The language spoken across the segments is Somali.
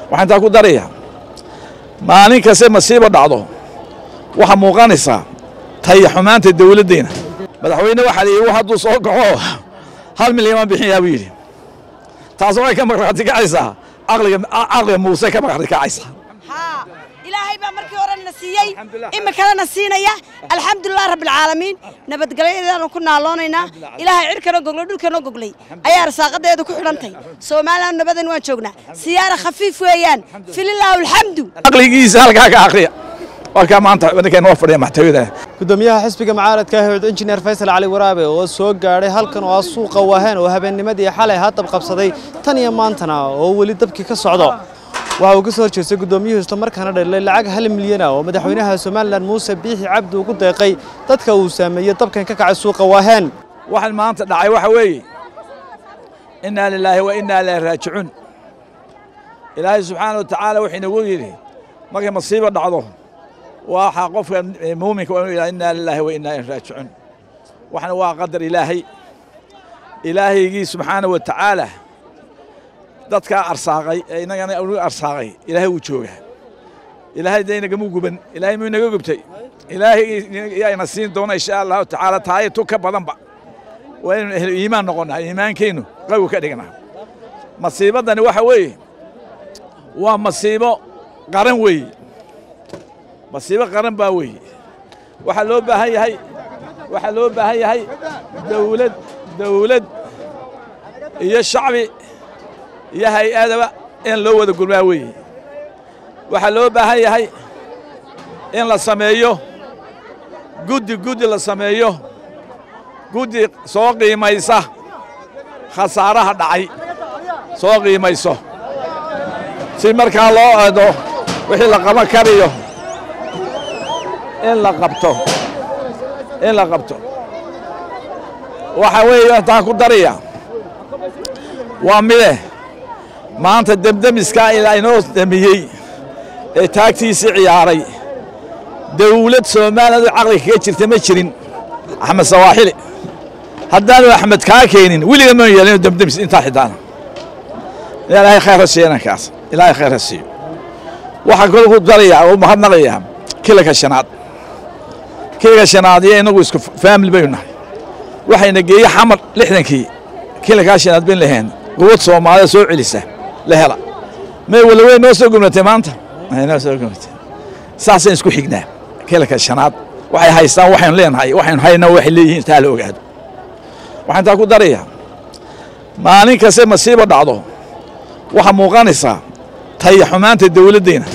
waxaan taa ku darayaa maalin kaste masiibo dhacdo waxaa muuqanaysaa taya xumaanta dawladdeena madaxweyne waxaa la yidhi hadduu soo kaxo hal milyan baan bixinayaa buu yidhi taas waxay ka markhaati kacaysaa caqliga caqliga muuse ka markhaati kacaysaa haa ilaahay baa markii hore na siiyey iminkana na siinaya alxamdulilah rabbilcaalamiin nabadgelyadeedaanu ku naaloonaynaa ilaahay cirkana goglay dhulkana goglay ayaa arsaaqadeedu ku xidhantay soomaaliland nabadan waan joognaa siyaara khafiif weeyaan fililaahu alxamdu caqligiisa halkaa ka akriya waa kaa maanta ninka inoo fadhiya maxtawiyada gudoomiyaha xisbiga mucaaradka ah ee injineer faysal cali waraabe oo soo gaadhay halkan oo ah suuqa waaheen oo habeennimadii xalay haddab qabsaday tan iyo maantana oo weli dabkii ka socdo waxa uu ka soo horjeestay gudoomiyuhu isla markaana dhalilay lacag hal milyan ah oo madaxweynaha somalilan muuse biixi cabdi ugu deeqay dadka uu saameeyey dabkan ka kacay suuqa waaheen waxaan maanta dhacay waxa weeye innaa lilaahi wa innaa ilaahi raajicuun ilaahay subxaana wa tacaala wuxuu inagu yidhi markay masiibo dhacdo waxaa qofka muuminka waa inuu yidhaha innaa lilaahi wa innaa ilaahi raajicuun waxna waa qadar ilaahay ilaahaygii subxaana wa tacaala dadkaa arsaaqay ee innagana uu arsaaqay ilaahay wuu joogaa ilaahay dee inagamu guban ilaahay muu inaga gubtay ilaahay yaa ina siin doona insha allahu tacaala taaya tu ka badanba waa inaynu ehlo iimaan noqonnaa iimaankeennu qawi ka dhignaa masiibaddani waxa weeye waa masiibo qaran weeye masiibo qaran baa weeye waxaa loo baahan yahay waxaa loo baahan yahay dawlad dawlad iyo shacbi iyo hay-adaba in loo wada gurmaa weeye waxaa loo baahan yahay in la sameeyo guddi guddi la sameeyo guddi soo qiimaysa khasaaraha dhacay soo qiimayso si markaa loo eedo wixii la qaban karayo in la qabto in la qabto waxaa weeye intaan ku daraya waa mide maanta demdemiskaa ilaa inoo damiyey ee taagtiisii ciyaaray dawlad soomaaliyadu caqliga kaga jirta ma jirin axmed sawaaxili haddaanu axmed kaa keenin weliga ma yeelin demdemis intaa xidaana ilaahay khayr ha siiyo inankaas ilaahay khayr ha siiyo waxaan kaloo ku darayaa oo mahadnaqayaa kilanka shanaad kilanka shanaad iyo inagu isku faamili baynu nahay waxayna geeye xamar lixdankii kilankaa shanaad bayn lahayn quwad soomaalida soo celisa la hela may walaweyn noo soo gumnatay maanta noo soo gumnatay saasaan isku xignaa kilanka shanaad waxay haystaan waxaynu leenahay waxaynu haynaa waxay leeyihiin taa la ogaado waxaan taa ku darayaa maalin kaste masiibo dhacdo waxaa muuqanaysaa taya xumaanta dawladdeena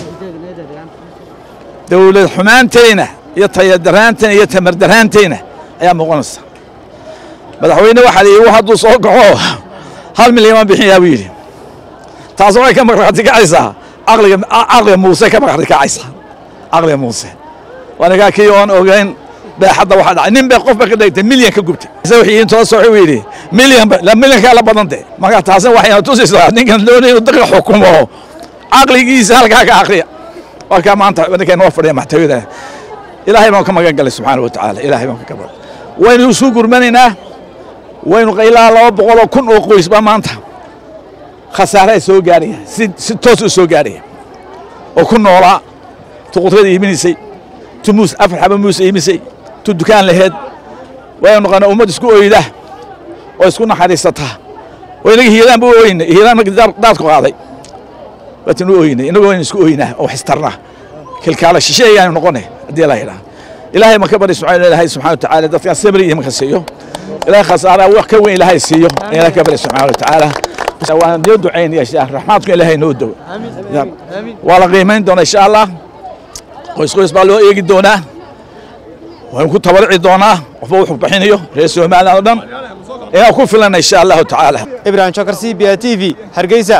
dawlad xumaanteyna iyo tayadaraanteyna iyo tamardaraanteyna ayaa muuqanaysa madaxweyne waxaa la yidhi hadduu soo kaxo hal milyan baan bixinayaa buu yidhi taas waxay ka markhaati kacaysaa caqliga caqliga muuse ka markhaati kacaysaa caqliga muuse wanigaa kii oon ogeyn beexadda waxaa dhacay nin bay qof ba ka dhigtay milyan ka gubtay ise wixii intoo soo wuxuu yidhi milyan la milyankaa la badan de marka taasina waxayna tusaysaa ninkan doonay inuu dadka xukumo caqligiisa halkaa ka akriya waa kaa maanta ninka inoo fadhiya maxtawiyada ilaahay baan ka magan galay subxaana wa tacaala ilaahay baan ka gabar waynu isu gurmanaynaa waynu ilaa laba boqoloo kun oo qoys baa maanta khasaaraha soo gaaraya si si toos u soo gaaraya oo ku noolaa tu qudrada iibinaysay tu muus afar xaba muus iibisay tu dukaan laheed waynu noqonaa ummad isku oyda oo isku naxariisata oo inaga hiilaan bu oyna hiilaan markii daadku qaaday waatinu oyna inagu waynu isku oynaa oo xistarnaa kilkaala shishe ayaanu noqonay haddii la yidhaha ilaahay ma ka bari subxaana ilaahay subxana wa tacaala dadkaan sabri iyo maka siiyo ilaahay khasaaraa wax ka weyn ilaahay siiyo ilaahay ka bari subxaana wa tacaala waan noo ducaynaya insha allah raxmaadku ilaahay noo dow waa la qiimayn doonaa insha allah qoys qoys baa loo eegi doonaa waynu ku tabarici doonaa qofba wuxuu bixinayo reer somaliland oo dhan inaan ku filana insha allahu tacaala ibrahim jokar c b a t v hargeysa